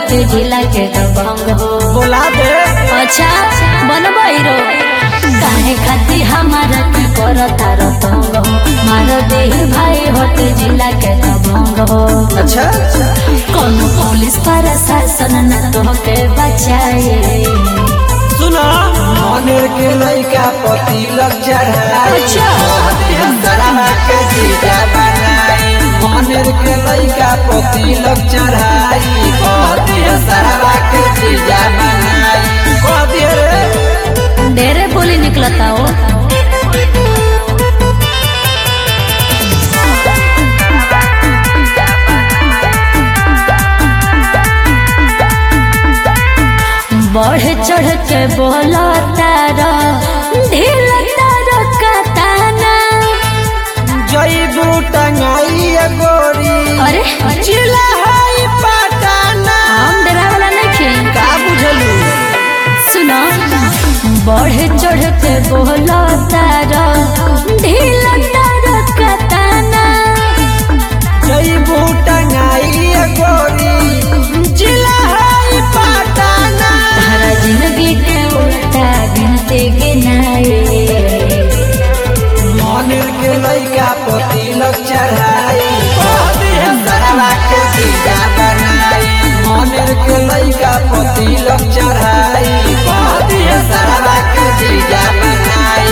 होते जिला के दबंग हो बोला दे अच्छा बनबई रो काहे खाती हमारा की करता रतंग हो मार दे भाई होते जिला के दबंग हो अच्छा कौन पुलिस प्रशासन न तो के बचाए सुना मनेर के लइका पति लग चढ़ाई अच्छा। सराहा के जीजा बनाई मनेर के लइका पति लग चढ़ाई कहती है सराहा के जीजा बनाई कहती है रे ढेरे बोली निकलता हो बढ़ चढ़ के बोला तारा ढील तारा कताना जईबू टंगाई गोरी अरे जिला है पटाना हम डरा वाला नहीं का बुझलू सुनो बढ़ चढ़ के बोला तारा ढील तारा कताना जईबू टंगाई गोरी जिला है पटाना तारा जिंदगी के उल्टा गिनते गिनाए मनेर के लइका पति लग चढ़ाई कहती है सरवा के जीजा बनाई मनेर के लइका पति लग चढ़ाई कहती है सरवा के जीजा बनाई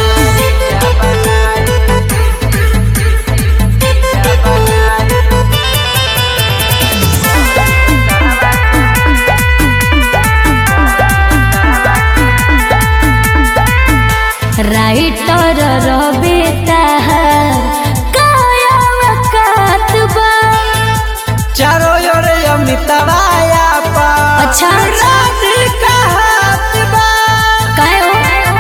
राइटर रवि ताहर काया वकातबा चारों ओर अमितवाया पा अच्छा। राधिका हाथ बा काय हो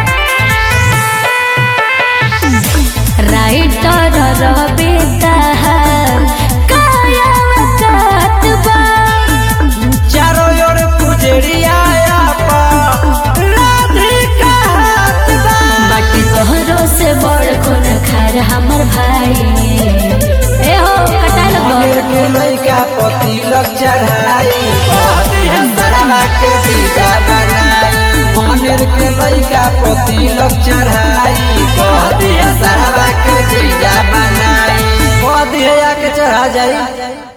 राइटर रवि ताहर काया वकातबा चारों ओर पुजरिया पा राधिका हाथ बा बाटी तोहरो से बड़ कोन खार हमर भाई ए हो कटा मनेर लगो के लइका पति लग चढ़ाई कहती है सरवा के जीजा बनाई मनेर के लइका पति लग चढ़ाई कहती है सरवा के जीजा बनाई कहती है आके चढ़ा जाई